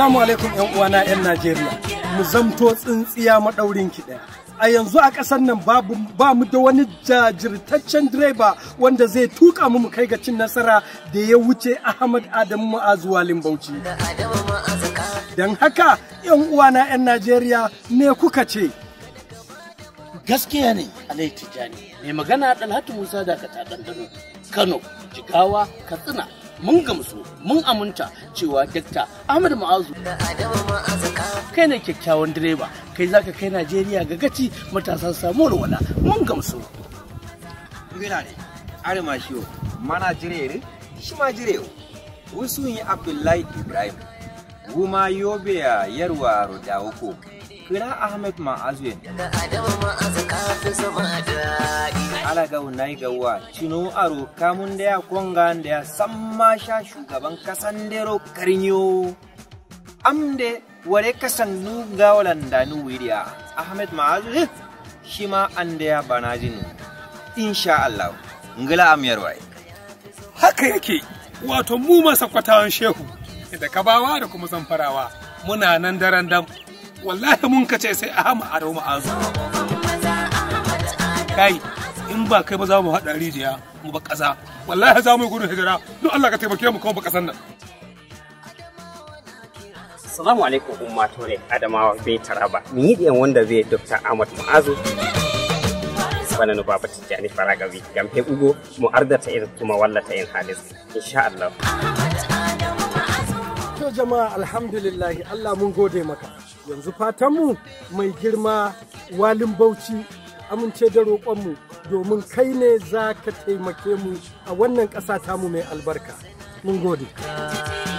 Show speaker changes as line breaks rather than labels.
Assalamu alaikum ‘yan uwana ‘yan Najeriya, mu zamto tsintsiya maɗaurin ki ɗaya. A yanzu a ƙasar nan babu ba mu da wani jajirtaccen direba wanda zai tuka mu mu kai ga cin nasara da ya wuce Ahmad Adamu Ma'azu Walin Bauchi. Don haka ‘yan uwana ‘yan Najeriya me kuka ce?
gaskiya ne alai tijjani mai magana dalhatu musa da ka ɗanɗano kano jigawa katsina mun gamsu mun aminta cewa dakta ahmad ma'azu kai ne kyakkyawan direba kai zaka kai najeriya ga gaci matasa samu wala mun gamsu
Ngina ne, are ma shi mana jire shi ma jire wasu yi Abdullahi Ibrahim, guma yobe ya yarwa da uku, kira Ahmed Ma'azuyen. Ala ga unai gawa, cino aro kamun da ya konga da ya samma sha shugaban kasan dero karinyo. Amde ware kasan nu gawalan da nu wiriya, Ahmed Ma'azuyen shi ma an da ya bana jinu. Insha Allah, ngila amiyar waye.
haka yake wato mu masa kwatawan shehu da kabawa da kuma zamfarawa muna nan daren dam wallahi mun kace sai a hama a rauma azu kai in ba kai ba za mu haɗa rijiya mu ba ƙasa wallahi za mu yi gudun hijira don Allah ka taimake mu kuma ba ƙasan nan
Assalamu alaikum umma tore Adamawa bai taraba. Ni yi wanda zai Dr. Ahmad Mu'azu. Bana nu baba Tijjani Faragawi. Gamfe ugo mu ardata irin kuma wallata yin halis. Insha Allah.
To jama'a alhamdulillahi Allah mun gode maka. Yanzu fatanmu mai girma walin bauchi amince da roƙonmu domin kai ne za ka taimake mu a wannan ƙasa tamu mai albarka. Mun gode.